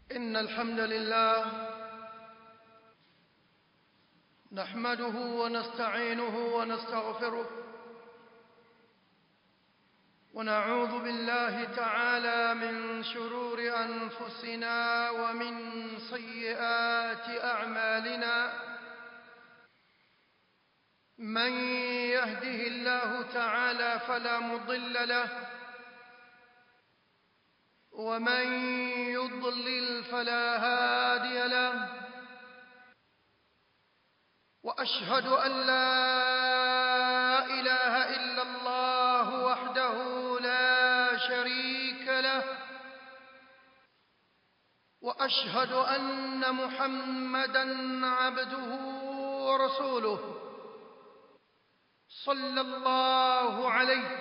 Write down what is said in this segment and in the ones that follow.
إن الحمد لله نحمده ونستعينه ونستغفره ونعوذ بالله تعالى من شرور أنفسنا ومن سيئات أعمالنا من يهده الله تعالى فلا مضل له ومن يضلل فلا هادي له واشهد ان لا اله الا الله وحده لا شريك له واشهد ان محمدا عبده ورسوله صلى الله عليه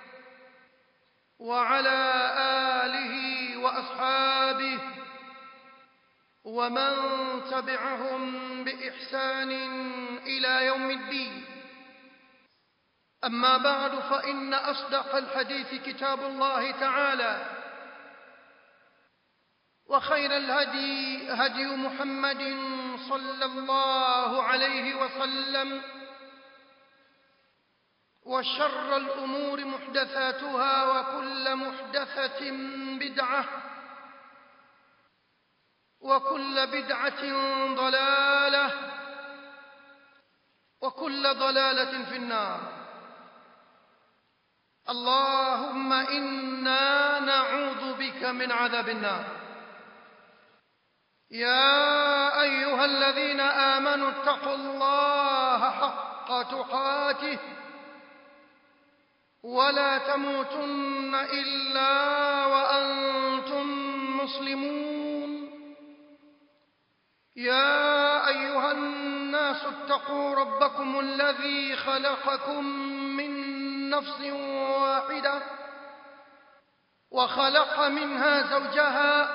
وعلى اله واصحابه ومن تبعهم باحسان الى يوم الدين اما بعد فان اصدق الحديث كتاب الله تعالى وخير الهدي هدي محمد صلى الله عليه وسلم وشر الامور محدثاتها وكل محدثه بدعه وكل بدعه ضلاله وكل ضلاله في النار اللهم انا نعوذ بك من عذاب النار يا ايها الذين امنوا اتقوا الله حق تقاته ولا تموتن الا وانتم مسلمون يا ايها الناس اتقوا ربكم الذي خلقكم من نفس واحده وخلق منها زوجها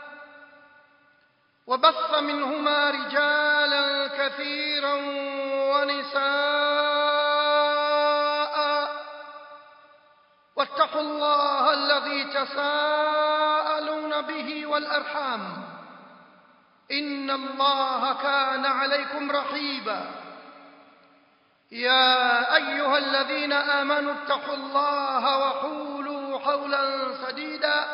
وبث منهما رجالا كثيرا ونساء واتقوا الله الذي تساءلون به والارحام ان الله كان عليكم رقيبا يا ايها الذين امنوا اتقوا الله وقولوا قولا سديدا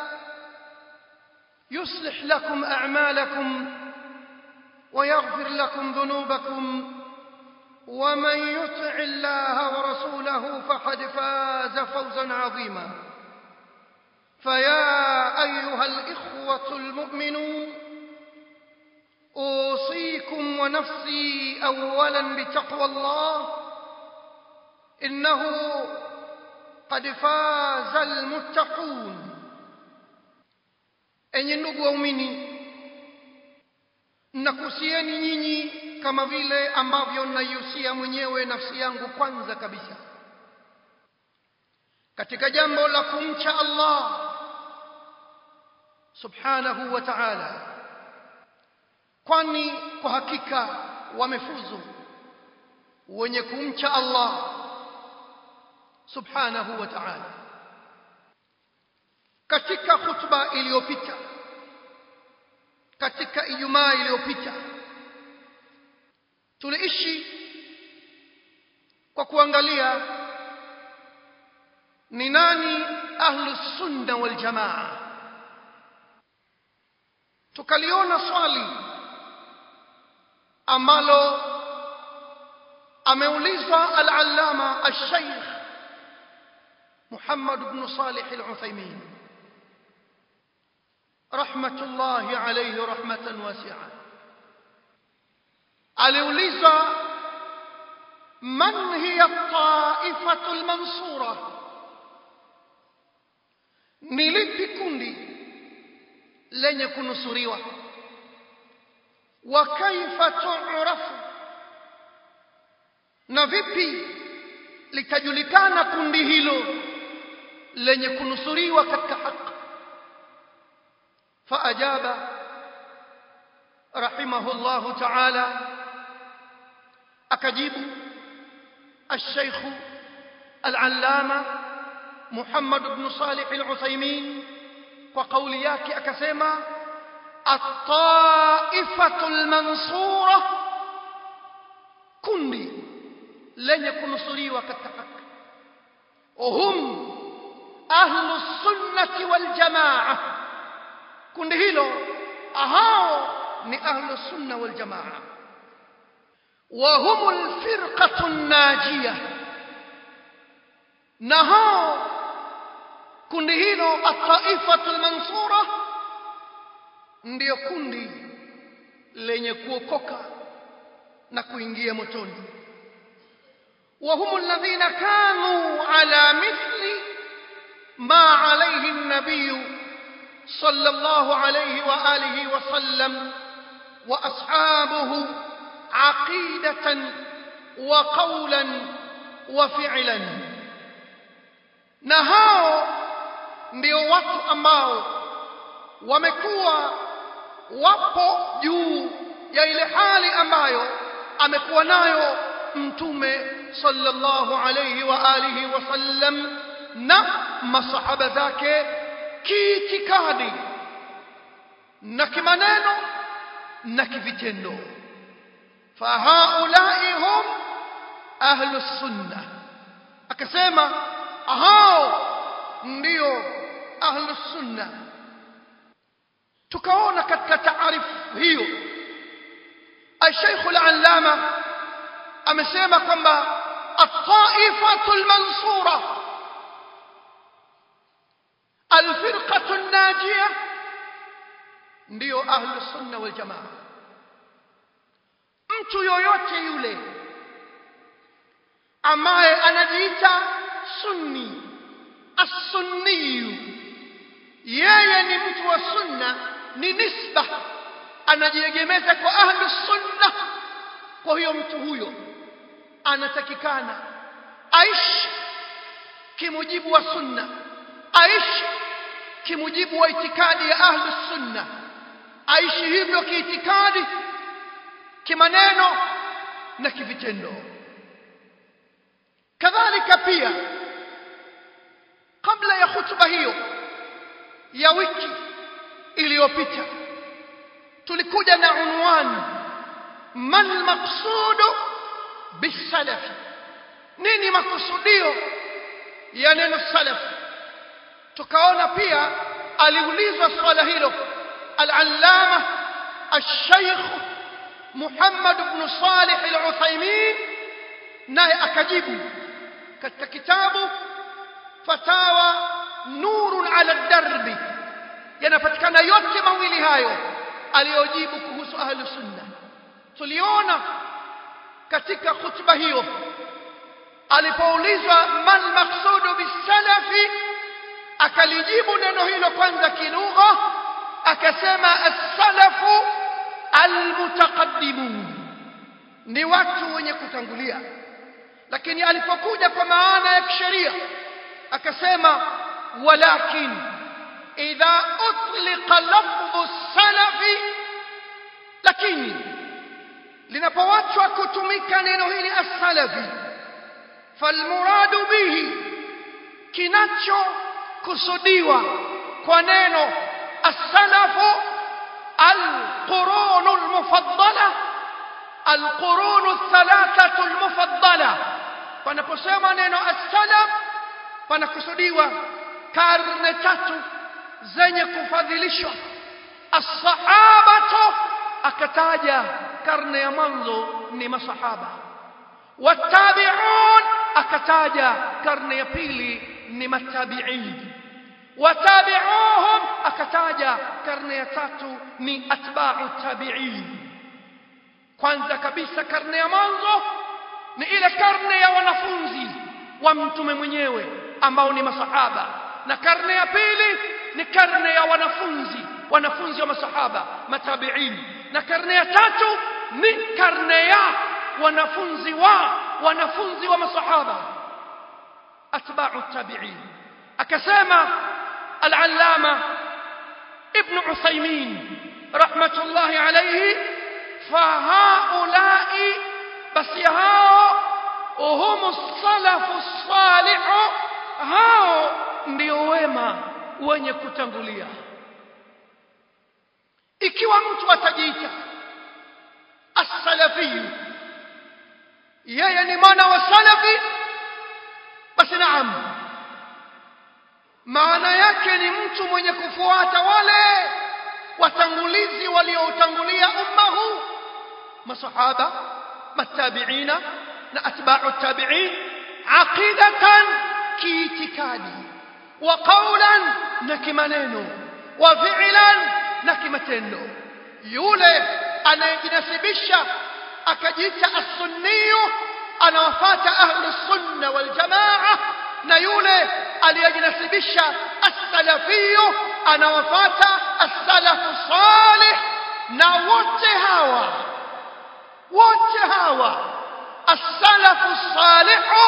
يصلح لكم اعمالكم ويغفر لكم ذنوبكم ومن يطع الله ورسوله فقد فاز فوزا عظيما فيا ايها الاخوه المؤمنون اوصيكم ونفسي اولا بتقوى الله انه قد فاز المتقون enyi ndugu waumini nakusieni nyinyi kama vile ambavyo naihusia mwenyewe nafsi yangu kwanza kabisa katika jambo la kumcha Allah subhanahu wa ta'ala kwani kwa hakika wamefuzu wenye kumcha Allah subhanahu wa ta'ala katika khutba iliyopita katika ijumaa iliyopita tuliishi kwa kuangalia ni nani ahlu sunna wal jamaa tukaliona swali ambalo ameulizwa al-allama al-shaykh Muhammad ibn Salih al-Uthaymeen rahmatullahi alayhi rahmatan wasi'a aliulizwa man hiya at-ta'ifatu al-mansura ni lipi kundi lenye kunusuriwa wa kaifa tu'rafu na vipi litajulikana kundi hilo lenye kunusuriwa katika haki faajaba rahimahullahu ta'ala akajibu الشيخ العلامة محمد بن صالح العثيمين وقولي yake akasema at-taifatu al-mansura kundi lenye kunusuriwa katika haki hum ahlu sunnati wal jamaa kundi hilo hao ni ahlu sunna wal jamaa wa hum al-firqatu an-najiyah na hao kundi hilo at-taifatu al-mansura ndiyo kundi lenye kuokoka na kuingia motoni وهم الذين كانوا على مثل ما عليه النبي صلى الله عليه واله وسلم واصحابه عقيده وقولا وفعلا na hao ndio watu ambao wamekuwa wapo juu ya ile hali ambayo amekuwa nayo mtume sallallahu alayhi wa alihi wasallam na masahaba zake kiitikadi na kimaneno na kivitendo fahaulai hum ahlu sunna akasema hao ndio ahlu sunna tukaona katika taarifu hiyo الشيخ العلامة amesema kwamba الطائفة المنصورة الفرقة الناجية ndio ahlu sunna wal jamaa mtu yoyote yule ambaye anajiita sunni as-sunni yeye ni mtu wa sunna ni nisba anajiegemeza kwa ahlu sunna kwa hiyo mtu huyo anatakikana aishi kimujibu wa sunna aishi kimujibu wa itikadi ya ahlu sunna aishi hivyo kiitikadi kimaneno na kivitendo kadhalika pia kabla ya hutuba hiyo ya wiki iliyopita tulikuja na unwani mal maqsudu bisalafi nini makusudio ya neno salaf tukaona pia aliulizwa swala hilo al-allama al-shaykh Muhammad ibn Salih al-Uthaymeen naye akajibu katika kitabu fatawa nurun ala darbi yanapatikana yote mawili hayo aliyojibu kuhusu ahlu sunna tuliona katika khutba hiyo alipoulizwa mal maqsudu bisalafi akalijibu neno hilo kwanza kilugha akasema as-salafu almutaqaddimun ni watu wenye kutangulia lakini alipokuja kwa maana ya kisheria akasema walakin idha utliqa lafdhu salafi lakini linapowachwa kutumika neno hili as-salafi falmuradu bihi kinachokusudiwa kwa neno as-salafu القرون المفضلة القرون الثلاثة المفضلة panaposema neno as-salaf panakusudiwa karne tatu zenye kufadhilishwa as-sahabatu akataja karne ya mwanzo ni masahaba watabi'un akataja karne ya pili ni matabi'in watabi'uhum akataja karne ya tatu ni atba'u tabi'in kwanza kabisa karne ya mwanzo ni ile karne ya wanafunzi wa mtume mwenyewe ambao ni masahaba na karne ya pili ni karne ya wanafunzi wanafunzi wa masahaba matabi'in na karne ya tatu ni karne ya wanafunzi wa wanafunzi wa masahaba atba'u tabi'in akasema al-allama ibn Uthaymeen rahmatullahi alayhi fahaulai basi hao hum salafu salihu hao ndio wema wenye kutangulia ikiwa ikiwa mtu atajiita as-salafi yeye ni mwana wa salafi basi naam maana yake ni mtu mwenye kufuata wale watangulizi walioutangulia umma huu masahaba matabiina na atba'u tabi'in aqidatan kiitikadi wa qawlan na kimaneno wa fi'lan na kimatendo yule anayejinasibisha akajiita as-sunniyu anawafuata ahlus sunna wal jamaa na yule aliyejinasibisha as-salafiyu anawafuata as-salafu salih na wote hawa wote hawa as-salafu salihu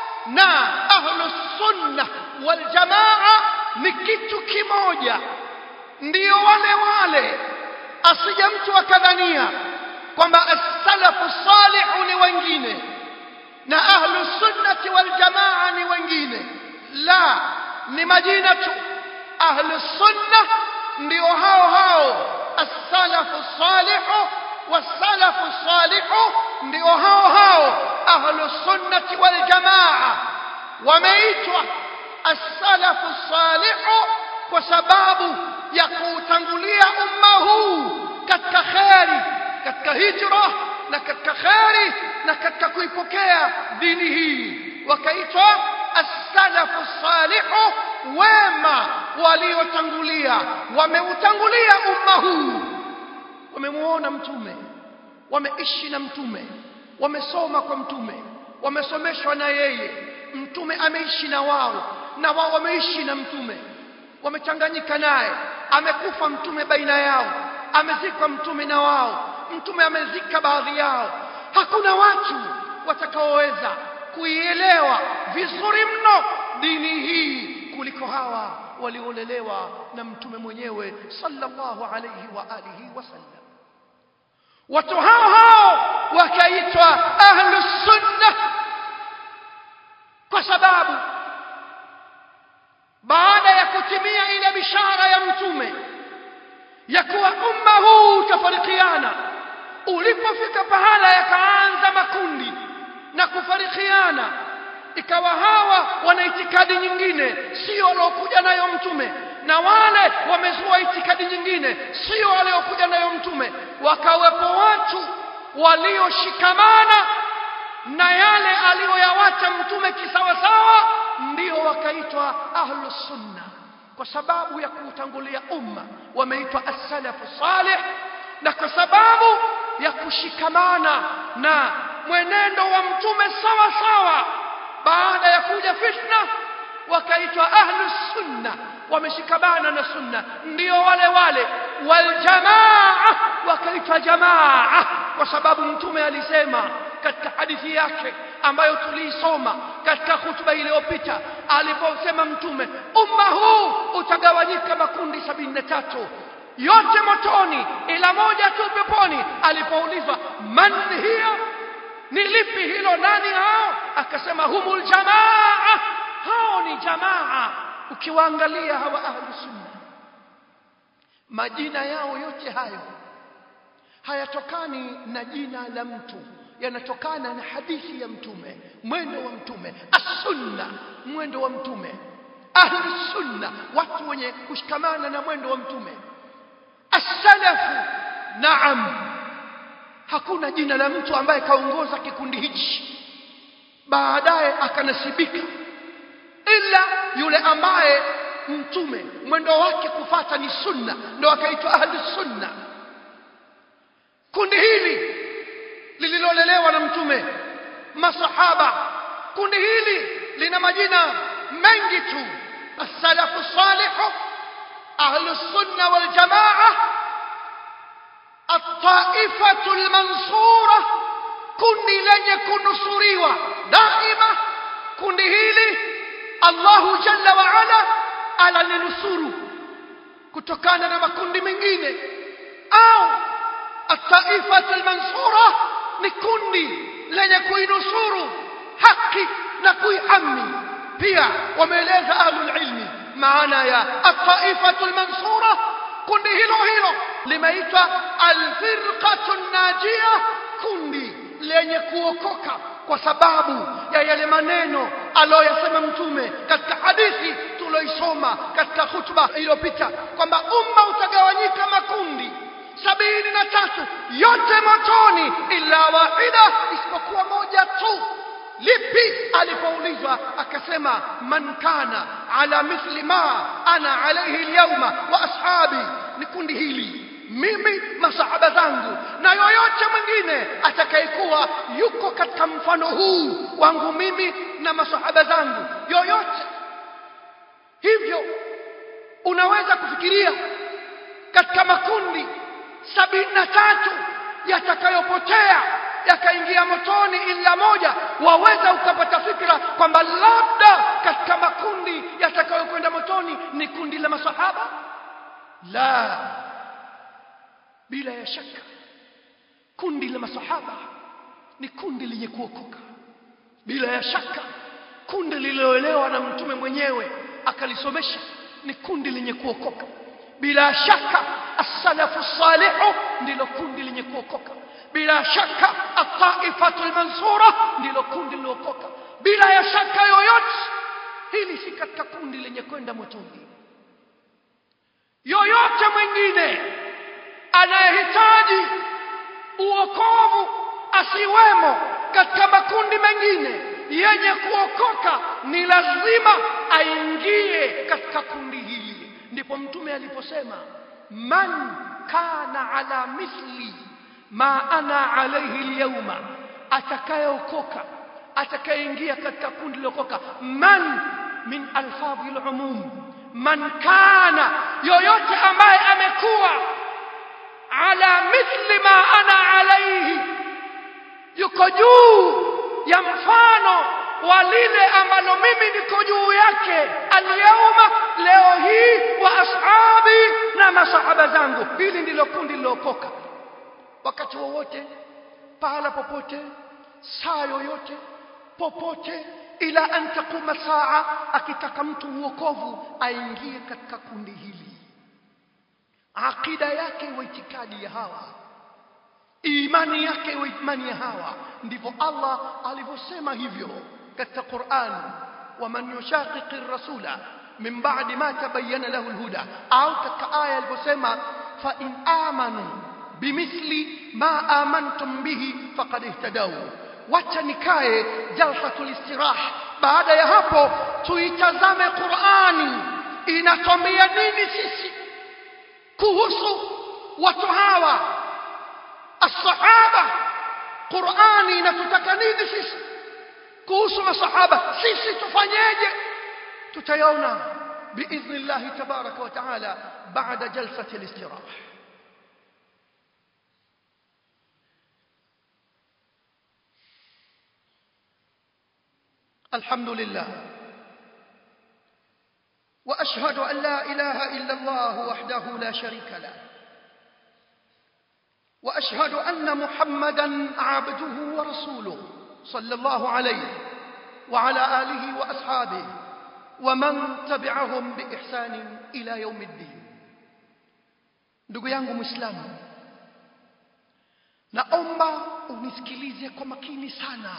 na ahlus sunna wal jamaa ni kitu kimoja ndio wale wale asije mtu akadhania kwamba as-salafu salihu ni wengine na ahlu sunnati wal jamaa ni wengine la ni majina tu ahlu sunna ndio hao hao as-salafu salihu was-salafu salihu ndio hao hao ahlu sunnati wal jamaa wameitwa as-salafu salihu kwa sababu ya kuutangulia umma huu katika kheri katika hijra na katika kheri na katika kuipokea dini hii wakaitwa as-salafu salihu wema waliotangulia wameutangulia umma huu wamemuona mtume wameishi na mtume wamesoma kwa mtume wamesomeshwa na yeye mtume ameishi na wao na wao wameishi na mtume wamechanganyika naye amekufa mtume baina yao amezikwa mtume na wao mtume amezika baadhi yao hakuna watu watakaoweza kuielewa vizuri mno dini hii kuliko hawa waliolelewa na mtume mwenyewe sallallahu alayhi wa alihi wasallam watu hao hao wakaitwa ahlus sunna kwa sababu baada ya kutimia ile bishara ya mtume ya kuwa umma huu utafarikiana ulipofika pahala yakaanza makundi na kufarikiana ikawa hawa wana itikadi nyingine sio waliokuja nayo mtume na wale wamezua itikadi nyingine sio waliokuja nayo mtume wakawepo watu walioshikamana na yale aliyoyawacha mtume kisawasawa ndio wakaitwa ahlus sunna kwa sababu ya kuutangulia umma wameitwa as-salafu salih na kwa sababu ya kushikamana na mwenendo wa mtume sawa sawa baada ya kuja fitna wakaitwa ahlus sunna wameshikamana na sunna ndio wale wale wal jamaa wakaitwa jamaa kwa sababu mtume alisema katika hadithi yake ambayo tuliisoma katika hutuba iliyopita aliposema mtume umma huu utagawanyika makundi sabini na tatu yote motoni ila moja tu peponi alipoulizwa man hiyo ni lipi hilo nani hao akasema humul jamaa hao ni jamaa ukiwaangalia hawa ahlu sunna majina yao yote hayo hayatokani na jina la mtu yanatokana na hadithi ya mtume mwendo wa mtume as-sunna mwendo wa mtume ahli sunna watu wenye kushikamana na mwendo wa mtume as-salafu naam hakuna jina la mtu ambaye kaongoza kikundi hichi baadaye akanasibika ila yule ambaye mtume mwendo wake kufata ni sunna ndio akaitwa ahli sunna kundi hili lililolelewa na mtume masahaba kundi hili lina majina mengi tu as-salafu salihu ahlu sunna wal jamaa at-taifatu al-mansura kundi lenye kunusuriwa daima kundi hili Allahu jalla wa ala alalinusuru kutokana na makundi mengine au at-taifatu al-mansura ni kundi lenye kuinusuru haki na kuihami pia wameeleza ahlul ilmi maana ya at-taifatu al-mansura kundi hilo hilo limeitwa alfirqatu najia kundi lenye kuokoka kwa sababu ya yale maneno aliyoyasema mtume katika hadithi tuloisoma katika hutuba iliyopita kwamba umma utagawanyika makundi sabini na tatu yote motoni illa wahida isipokuwa moja tu lipi alipoulizwa akasema man kana ala mithli ma ana alayhi alyawma wa ashabi ni kundi hili mimi masahaba zangu na yoyote mwingine atakayekuwa yuko katika mfano huu wangu mimi na masahaba zangu yoyote hivyo unaweza kufikiria katika makundi sabini na tatu yatakayopotea yakaingia motoni ila moja waweza ukapata fikra kwamba labda katika makundi yatakayokwenda motoni ni kundi la masahaba la bila ya shaka kundi la masahaba ni kundi lenye kuokoka bila ya shaka kundi lililoelewa na mtume mwenyewe akalisomesha ni kundi lenye kuokoka bila shaka as-salafu salihu ndilo kundi lenye kuokoka bila shaka at-taifatu al-mansura ndilo kundi lilookoka bila ya shaka yoyote hili si katika kundi lenye kwenda motoni yoyote mwingine anayehitaji uokovu asiwemo katika makundi mengine yenye kuokoka ni lazima aingie katika kundi hili ndipo mtume aliposema man kana ala mithli ma ana alayhi alyawma atakayeokoka atakayeingia katika kundi lilokoka man min alfadhi alumum man kana yoyote ambaye amekuwa ala mithli ma ana alayhi yuko juu ya mfano wa lile ambalo mimi niko juu yake alyauma leo hii wa ashabi na masahaba zangu hili ndilo kundi lilokoka wakati wowote pahala popote saa yoyote popote ila an taquma saa akitaka mtu uokovu aingie katika kundi hili akida yake wa itikadi ya hawa imani yake wa imani ya hawa ndivyo Allah alivyosema hivyo katika Qur'an waman yushaqiqi ar-rasula min ba'di ma tabayyana lahu al-huda au katika aya alivyosema fa in amanu bimithli ma amantum bihi faqad ihtadaw wacha nikae jalsatul istirah baada ya hapo tuitazame Qur'ani inatwambia nini sisi kuhusu watu hawa الصحابه قراني inatutaka nini sisi kuhusu masahaba sisi tufanyeje tutayaona باذن الله تبارك وتعالى بعد جلسه الاستراحه الحمد لله واشهد ان لا اله الا الله وحده لا شريك له واشهد ان محمدا عبده ورسوله صلى الله عليه وعلى اله واصحابه ومن تبعهم باحسان الى يوم الدين ndugu yangu muislamu naomba unisikilize kwa makini sana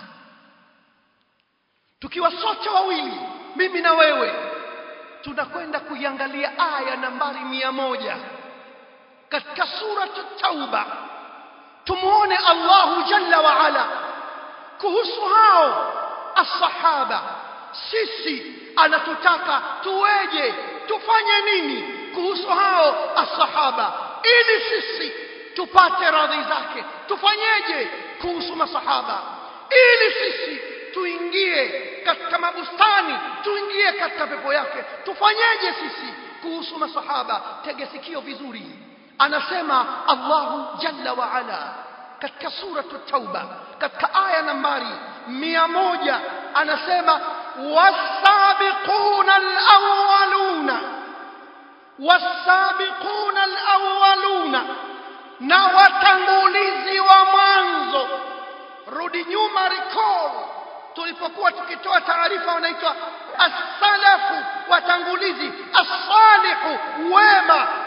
tukiwa sote wawili mimi na wewe tunakwenda kuiangalia aya nambari mia moja katika suratu tauba tumuone Allahu jalla wa ala kuhusu hao asahaba sisi anatutaka tuweje tufanye nini kuhusu hao asahaba ili sisi tupate radhi zake tufanyeje kuhusu masahaba ili sisi tuingie katika mabustani tuingie katika pepo yake tufanyeje sisi kuhusu masahaba tege sikio vizuri anasema Allahu jalla wa ala katika suratu tauba katika aya nambari mia moja anasema wasabiquna alawwaluna wasabiquna alawwaluna na watangulizi wa mwanzo rudi nyuma recall tulipokuwa tukitoa taarifa wanaitwa as-salafu watangulizi as-salihu wema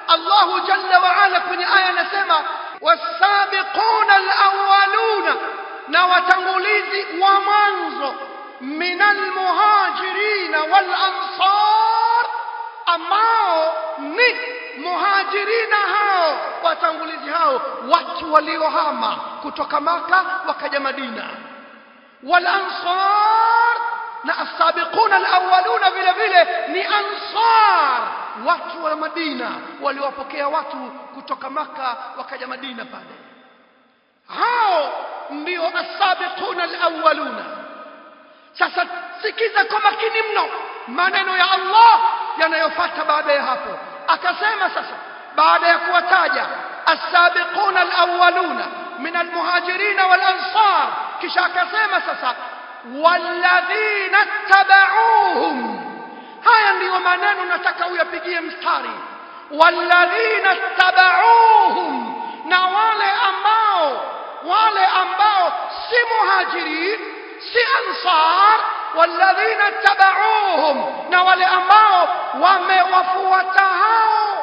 Allahu jalla wa ala kwenye aya anasema wasabiquna alawwaluna na watangulizi wa mwanzo minal muhajirina wal ansar ambao ni muhajirina hao watangulizi hao watu waliohama kutoka maka wakaja madina wal ansar na asabiquna alawwaluna vile vile ni ansar watu wa madina waliwapokea watu kutoka maka wakaja madina pale hao ndio asabiquna alawwaluna sasa sikiza kwa makini mno maneno ya Allah yanayofuata baada ya hapo akasema sasa baada ya kuwataja as-sabiquna al-awwaluna min al-muhajirin wal-ansar kisha akasema sasa walladhina tabauhum haya ndiyo maneno nataka uyapigie mstari walladhina tabauhum na wale ambao wale ambao si muhajirin si ansar walladhina tabauhum na wale ambao wamewafuata hao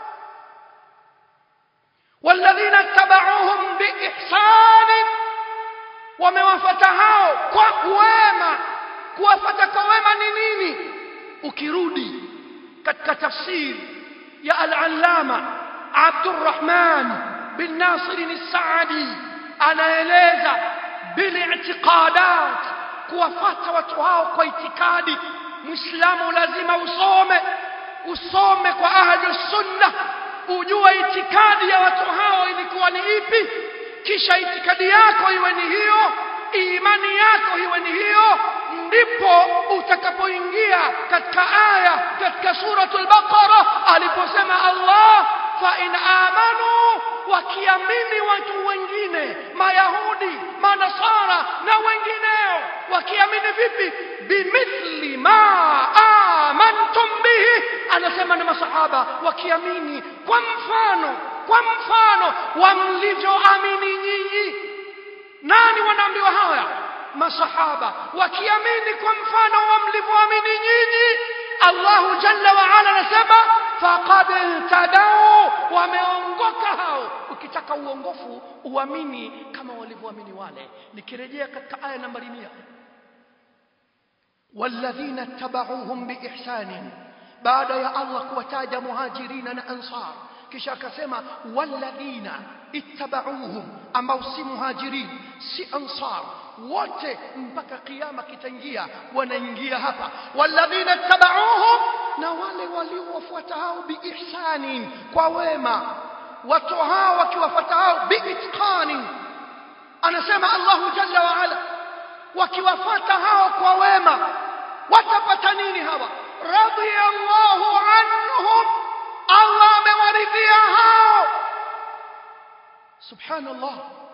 walladhina tabauhum biihsan wamewafuata hao kwa wema kuwafuata kwa wema ni nini ukirudi katika tafsiri ya al-allama Abdurrahman bin Nasir al-Saadi anaeleza bil-i'tiqadat kuwafata watu hao kwa itikadi muislamu lazima usome usome kwa ahli sunna ujue itikadi ya watu hao ilikuwa ni ipi kisha itikadi yako iwe ni hiyo imani yako iwe ni hiyo ndipo utakapoingia katika aya katika suratul baqara aliposema Allah fa in amanu wakiamini watu wengine mayahudi manasara na wengineo wakiamini vipi bimithli ma amantum bihi anasema na masahaba wakiamini kwa mfano kwa mfano wa mlivyoamini nyinyi nani wanaambiwa haya masahaba wakiamini kwa mfano wa mlivyoamini nyinyi Allahu jalla wa ala anasema faqad tadau wameongoka hao ukitaka uongofu uamini kama walivyoamini wale nikirejea katika aya nambari 100 walladhina tabauhum biihsan baada ya Allah kuwataja muhajirina na ansar kisha akasema walladhina ittabauhum ambao si muhajirin si ansar wote mpaka kiyama kitaingia wanaingia hapa walladhina ittabauhum na wale waliowafuata hao biihsanin kwa wema watu hao wakiwafuata hao biitqanin anasema Allahu jalla wa ala wakiwafuata hao kwa wema watapata nini hawa radiyallahu anhum Allah amewaridhia hao subhanallah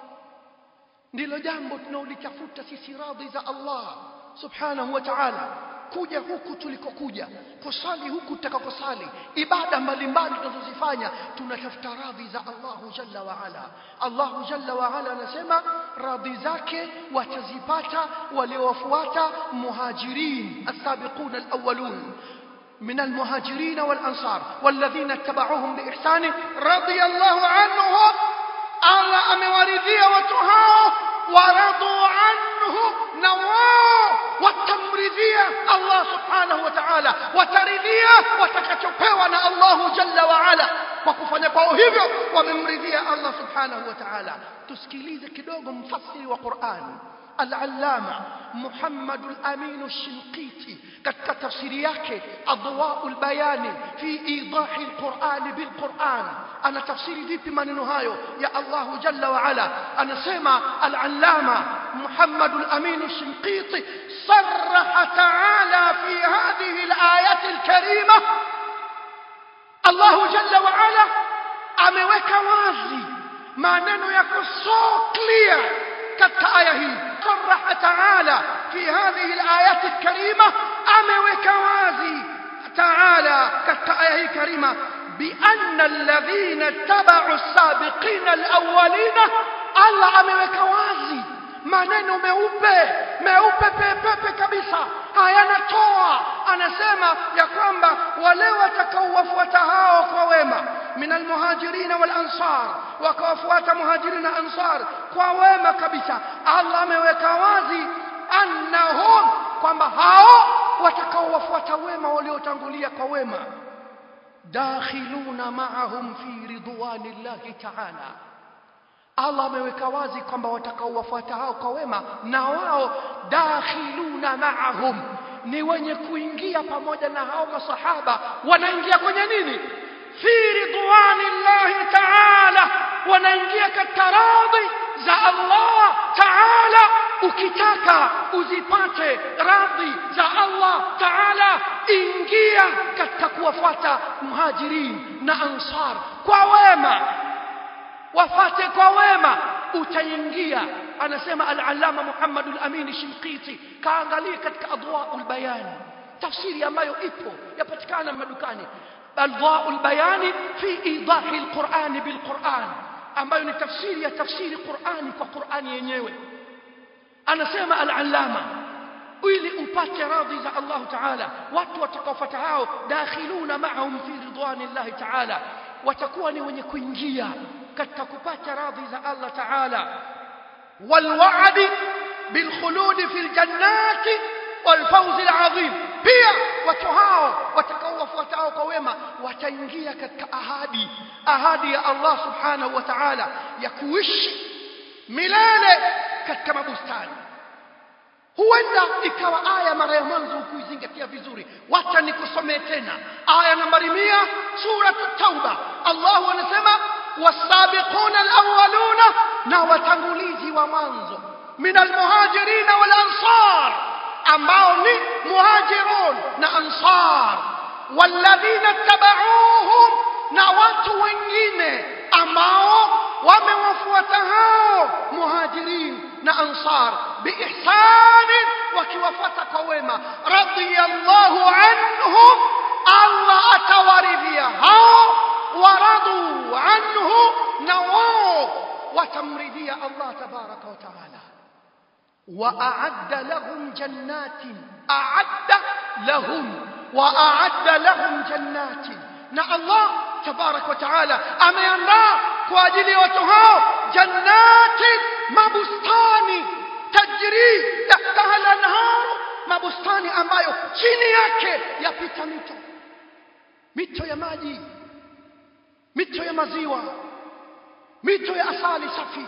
ndilo jambo tunaolitafuta sisi radhi za Allah subhanahu wa ta'ala kuja huku tulikokuja kusali huku tutakakosali ibada mbalimbali tunazozifanya tunatafuta radhi za Allahu jalla wa ala Allahu jalla wa ala anasema radhi zake watazipata waliowafuata muhajirin as-sabiqun al-awwalun من المهاجرين والأنصار والذين اتبعوهم بإحسان رضي الله عنهم الله أموارذية وتهاو ورضوا عنه نواو وتمرذية الله سبحانه وتعالى وترذية وتكتبوا الله جل وعلا وكفanya kwao hivyo wamemridhia Allah subhanahu wa ta'ala tusikilize kidogo mfasiri wa Qur'an al-allama Muhammad al-Amin al-Shinqiti katika tafsiri yake adwaul bayani fi idahi al-Qur'an bil-Qur'an ana tafsiri vipi maneno hayo ya Allah jalla wa ala anasema al-allama Muhammad al-Amin al-Shinqiti sarraha ta'ala fi hadhihi al-ayat al-karimah Allah jalla wa ala ameweka wazi maneno yako so clear katika aya hii صرح تعالى في هذه الآيات الكريمة أموك وازي تعالى كالآية الكريمة بأن الذين اتبعوا السابقين الأولين الله أموك وازي maneno meupe meupe pepepe kabisa hayanatoa anasema ya kwamba wale watakaowafuata hao kwa wema min almuhajirin wal ansar wakawafuata muhajirin na ansar kwa wema kabisa Allah ameweka wazi annahum kwamba hao watakaowafuata wema waliotangulia kwa wema dakhiluna ma'ahum fi ridwanillahi ta'ala Allah ameweka wazi kwamba watakaowafuata hao kwa wema na wao dakhiluna ma'ahum ni wenye kuingia pamoja na hao masahaba wanaingia kwenye nini fi ridwanillahi ta'ala wanaingia katika radhi za Allah ta'ala ukitaka uzipate radhi za Allah ta'ala ingia katika kuwafuata muhajirin na ansar kwa wema wafate kwa wema utaingia anasema al-allama Muhammad al-Amin Shinqiti kaangalia katika adwaul bayan tafsiri ambayo ipo yapatikana madukani adwaul bayani fi idahi al-Qur'an bil-Qur'an ambayo ni tafsiri ya tafsiri Qur'ani kwa Qur'ani yenyewe anasema al-allama ili upate radhi za Allah Ta'ala watu watakaofuata hao dakhiluna ma'ahum fi ridwanillahi Ta'ala watakuwa ni wenye kuingia katika kupata radhi za Allah Ta'ala والوعد بالخلود في الجنات والفوز العظيم pia watu hao watakaowafuatao kwa wema wataingia katika ahadi ahadi ya Allah subhanahu wa ta'ala ya kuishi milele katika mabustani huenda ikawa aya mara ya mwanzo ukuizingatia vizuri wacha nikusomee tena aya nambari 100 sura tauba Allah anasema wasabiquna alawwaluna na watangulizi wa mwanzo min almuhajirin wal ansar ambao ni muhajirun na ansar walladhina tabauhum na watu wengine ambao wamewafuata hao muhajirin na ansar biihsani wakiwafuata kwa wema radiyallahu anhum Allah atawaridhia hao waradu anhu na wao watamridhia Allah tabaraka wa taala وأعد لهم جنات أعد لهم وأعد لهم جنات نا الله تبارك وتعالى أمينا كواجلي وتهاو جنات مبستاني تجري تحتها الأنهار mabustani ambayo chini yake yapita mito mito ya maji mito ya maziwa mito ya asali safi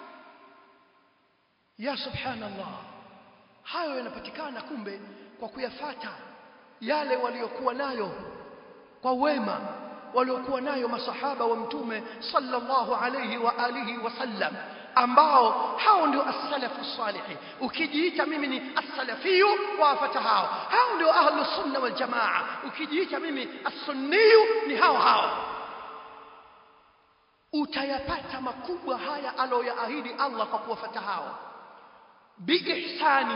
ya subhanallah hayo yanapatikana kumbe kwa kuyafata yale waliokuwa nayo kwa wema waliokuwa nayo masahaba wa mtume sallallahu alayhi wa alihi wasallam ambao hao ndio as-salafu salihi ukijiita mimi ni as-salafiyu wafata hao hao ndio ahlus sunna wal jamaa ukijiita mimi as-sunniyu ni hao hao utayapata makubwa haya aloyaahidi Allah kwa kuwafata hao biihsani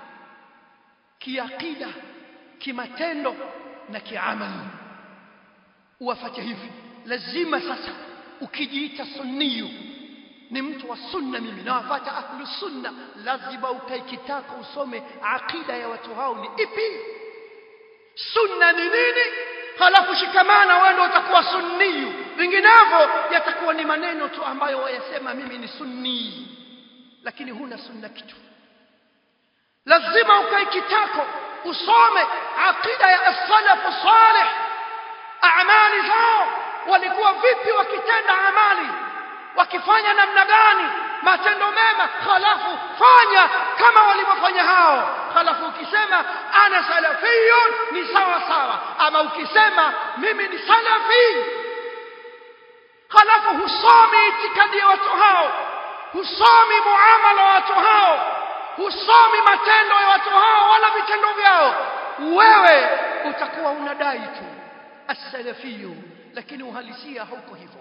kiakida kimatendo na kiamali uwafate hivi lazima sasa ukijiita sunniyu ni mtu wa sunna mimi na wafata ahlu sunna lazima ukae kitako usome akida ya watu hao ni ipi sunna ni nini halafu shikamana wewe ndio utakuwa sunniyu vinginevyo yatakuwa ni maneno tu ambayo wayasema mimi ni sunni lakini huna sunna kitu lazima ukae kitako usome akida ya as-salaf salih amali zao walikuwa vipi wakitenda amali wakifanya namna gani matendo mema halafu fanya kama walivyofanya hao halafu ukisema ana salafiyun ni sawa sawa ama ukisema mimi ni salafi halafu husomi itikadi ya watu hao husomi muamala wa watu hao husomi matendo ya watu hao wala vitendo vyao wewe utakuwa unadai tu as-salafiyu lakini uhalisia hauko hivyo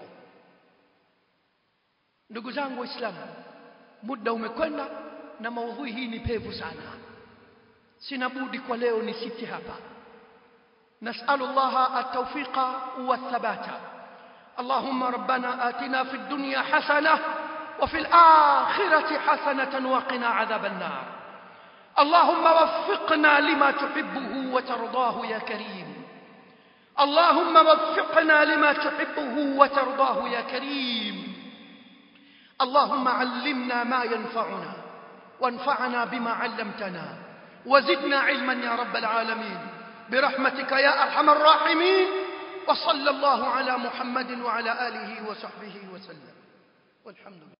ndugu zangu waislamu muda umekwenda na maudhui hii ni pevu sana sina budi kwa leo nisiti hapa نسأل الله التوفيق والثبات اللهم ربنا آتنا في الدنيا حسنة وفي الآخرة حسنة وقنا عذاب النار اللهم وفقنا لما تحبه وترضاه يا كريم اللهم وفقنا لما تحبه وترضاه يا كريم اللهم علمنا ما ينفعنا وانفعنا بما علمتنا وزدنا علما يا رب العالمين برحمتك يا ارحم الراحمين وصلى الله على محمد وعلى اله وصحبه وسلم والحمد لله